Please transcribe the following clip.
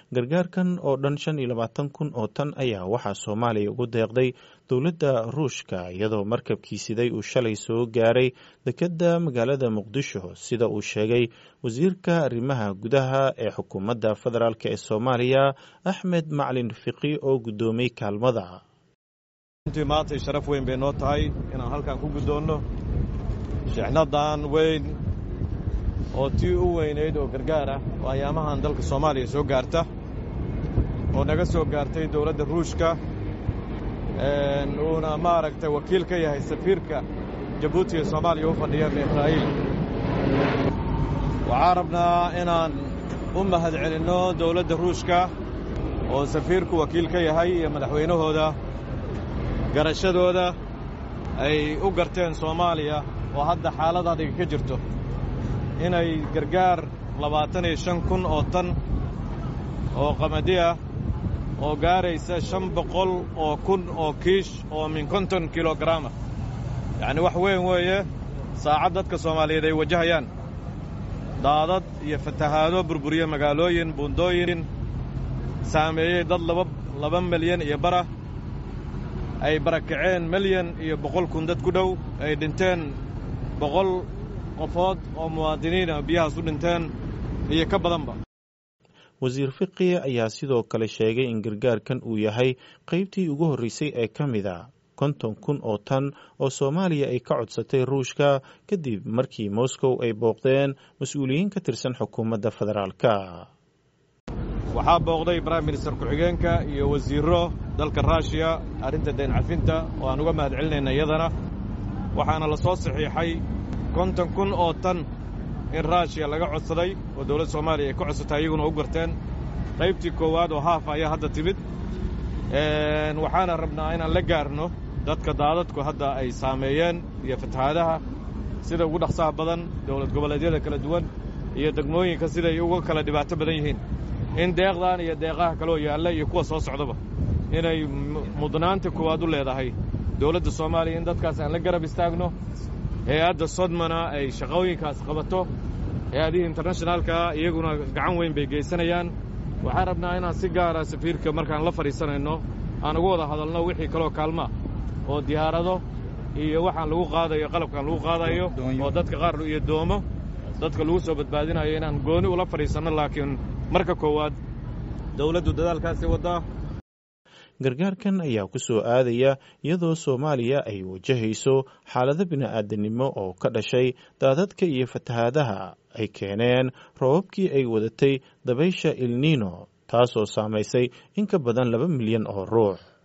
gargaarkan oo dhan shan iyo labaatan kun oo tan ayaa waxaa soomaaliya ugu deeqday dowladda ruushka iyadoo markabkii siday uu shalay soo gaaray dekedda magaalada muqdisho sida uu sheegay wasiirka arrimaha gudaha ee xukuumadda federaalk ee soomaaliya axmed maclin fiqi oo guddoomiyey kaalmada runtii maantay sharaf weyn bay noo tahay inaan halkan ku guddoonno shixnadan weyn oo tii u weynayd oo gargaar ah oo ayaamahan dalka soomaaliya soo gaarta oo naga soo gaartay dowladda ruushka uuna maaragtay wakiil ka yahay safiirka jabuuti ee soomaaliya u fadhiya israa'iil waxaan rabnaa inaan u mahad celinno dowladda ruushka oo safiirku wakiil ka yahay iyo madaxweynahooda garashadooda ay u garteen soomaaliya oo hadda xaalad adiga ka jirto inay gargaar labaatan iyo shan kun oo tan oo qamadi ah oo gaaraysa shan boqol oo kun oo kiish oo min konton kilogaraama yacni wax weyn weeye saacad dadka soomaaliyeed ay wajahayaan daadad iyo fatahaado burburiye magaalooyin buundooyin saameeyey dad laba laba milyan iyo bara ay barakaceen milyan iyo boqol kun dad ku dhow ay dhinteen boqol qofood oo muwaadiniina biyahaas u dhinteen iyo ka badanba wasiir fiqi ayaa sidoo kale sheegay in gargaarkan uu yahay qaybtii ugu horreysay ee ka mid a konton kun oo tan oo soomaaliya ay ka codsatay ruushka kadib markii moscow ay booqdeen mas-uuliyiin ka tirsan xukuumadda federaalka waxaa booqday brime minister ku-xigeenka iyo wasiirro dalka ruushiya arrinta dayn cafinta oo aan uga mahad celinayna iyadana waxaana la soo saxiixay konton kun oo tan in ruushiya laga codsaday oo dowladda soomaaliya ay ka codsatay iyaguna u garteen qaybtii koowaad oo haaf ayaa hadda timid waxaana rabnaa inaan la gaarno dadka daadadku hadda ay saameeyeen iyo fatahaadaha sida ugu dhaqsaha badan dowlad goboleedyada kala duwan iyo degmooyinka siday uga kala dhibaato badan yihiin in deeqdan iyo deeqaha kaloo yaalla iyo kuwa soo socdaba inay mudnaanta koowaad u leedahay dowladda soomaaliya in dadkaas aan la garab istaagno hay-adda sodmana ay shaqooyinkaas qabato hay-adihii internationaalkaa iyaguna gacan weyn bay geysanayaan waxaan rabnaa inaan si gaara safiirka markaan la fadhiisanayno aan uga wada hadalno wixii kaloo kaalmaa oo diyaarado iyo waxaan lagu qaadayo qalabkaan lagu qaadayo oo dadka qaar iyo doomo dadka lagu soo badbaadinayo inaan gooni ula fadhiisanno laakiin marka koowaad dowladdu dadaalkaasi waddaa gargaarkan ayaa ku soo aadaya iyadoo soomaaliya ay wajahayso xaalado bini'aadanimo oo ka dhashay daadadka iyo fatahaadaha ay keeneen roobabkii ay wadatay dabaysha ilniino taasoo saamaysay in ka badan laba milyan oo ruux